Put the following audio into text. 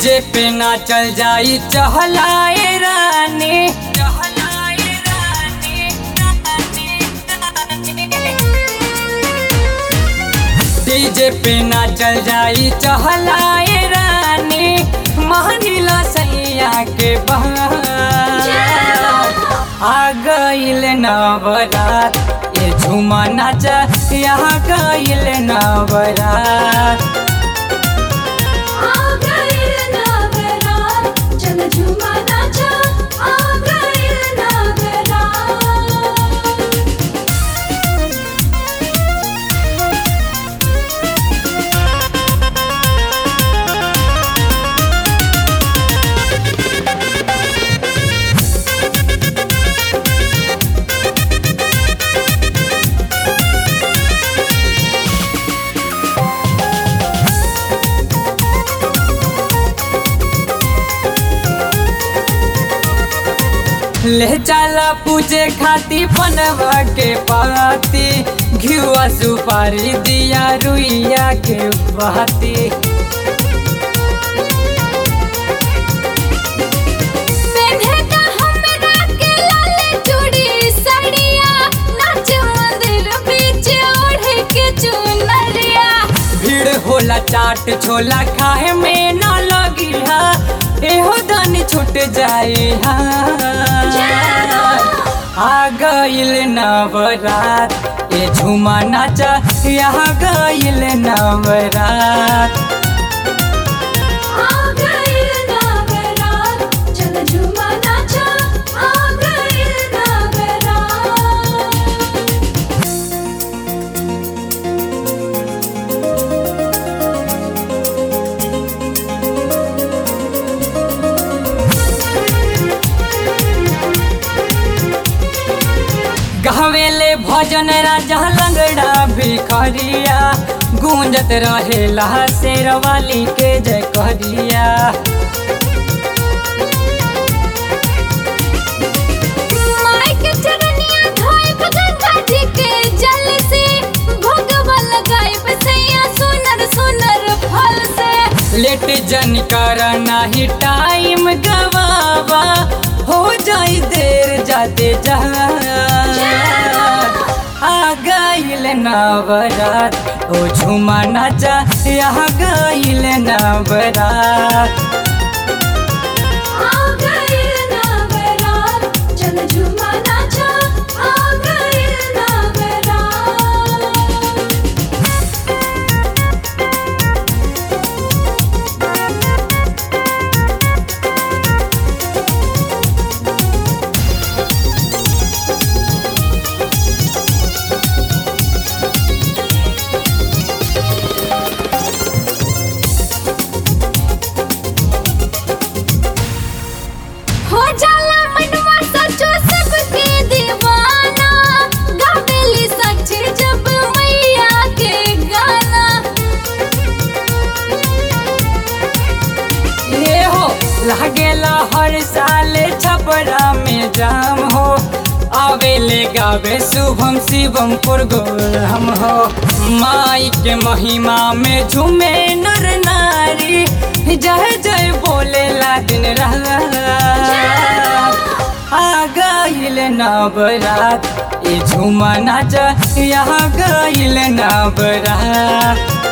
DJ पे ना चल जाई चहलाए रानी चहलाए रानी डीजे पे ना चल जाई चहलाए रानी मानिला सैया के बहार आ गईल नवरात ये झूमा नाचा यहाँ गईल नवरात आ गइल नवरात चल झूमा नाचा आ गइल नवरात ले चला पूजे खाती पनवा के पाती घिवा सुपारी दिया रुइया के बहाती पेन्हेगा हमरा के लाल चूड़ी सड़िया नाच मंदिर बीच ओढ़ के चुनरिया भीड़ होला चाट छोला खाए में न लगी हा एहो दानी छूट जाए हा आ गईल नवरात ये झूमा नाचा यहाँ गईल नवरात आ गइल नवरात चल झूमा नाचा आ गइल नवरात गहवेले भजन राजा लंगड़ा भिखरिया गूंजत रहेला शेरवाली के जय करिया माई के चरनिया धोइब गंगा जी के जल से भोगवा लगाइब सैया सुनर सुनर फल से लेट जन कर नाही टाइम गवावा हो जाई देर जाते जा आ गईल नवरात ओ झूमा नाचा यहाँ गईल नवरात आ गइल नवरात चल झूमा नाचा आ गइल नवरात हो जाला मनवा सचो सबके दीवाना गावेली सच्ची जब मैया के गाना ये हो लागेला हर साल छपरा में जाम हो आवेले गावे शुभम शिवम पुरगोरम हो माई के महिमा में झूमे नर नारी जय जय बोले ला दिन रात आ गईल नवरात ये झूमा नाचा यहाँ गईल नवरात